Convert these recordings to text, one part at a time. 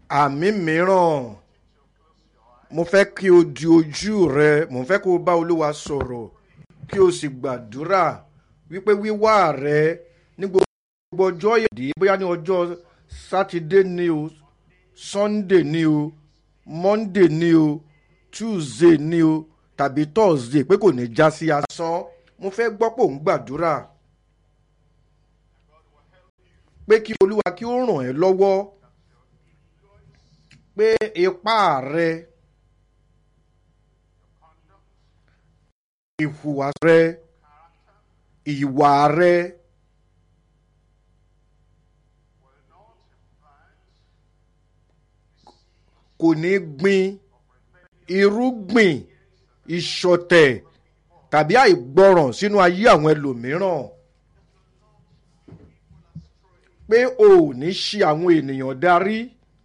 àmì mìíràn mo fẹ́ kí o di ojú rẹ mo fẹ́ kó o bá olúwa sọ̀rọ̀ kí o sì gbàdúrà wípé wíwá rẹ ní gbogbo ọjọ́ ìdí bóyá ní ọjọ́ sátidé ni o sunday ni o monday ni o tuesday ni o tàbí thursday pé kò ní já sí asán mo fẹ́ gbọ́ pò ń gbàdúrà pé kí olúwa kí ó ràn ẹ́ lọ́wọ́ pé ipá rẹ ìhùwà rẹ ìwà rẹ kò ní gbin irúgbìn ìṣọ̀tẹ̀ tàbí àìgbọràn sínú ayé àwọn ẹlòmíràn pé o ò ní ṣe àwọn ènìyàn darí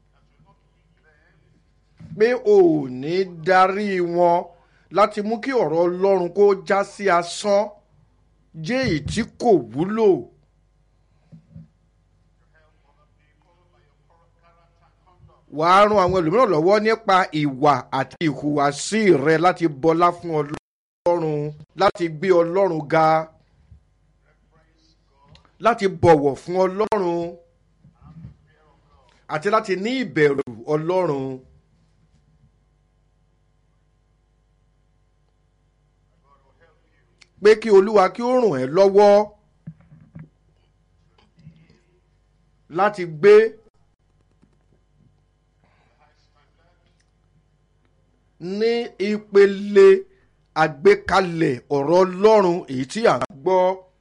pé o ò ní darí wọn láti mú kí ọ̀rọ̀ ọlọ́run kó já sí asán jẹ́ èyí tí kò wúlò. wàá ran àwọn ẹlòmíràn lọ́wọ́ nípa ìwà àti ìhùwàsí rẹ láti bọlá fún ọlọ́run láti gbé ọlọ́run ga láti bọ̀wọ̀ fún ọlọ́run àti láti ní ìbẹ̀rù ọlọ́run. pé kí olúwa kí ó ràn ẹ́ lọ́wọ́ láti gbé ní ìpele àgbékalẹ̀ ọ̀rọ̀ ọlọ́run èyí tí à ń gbọ́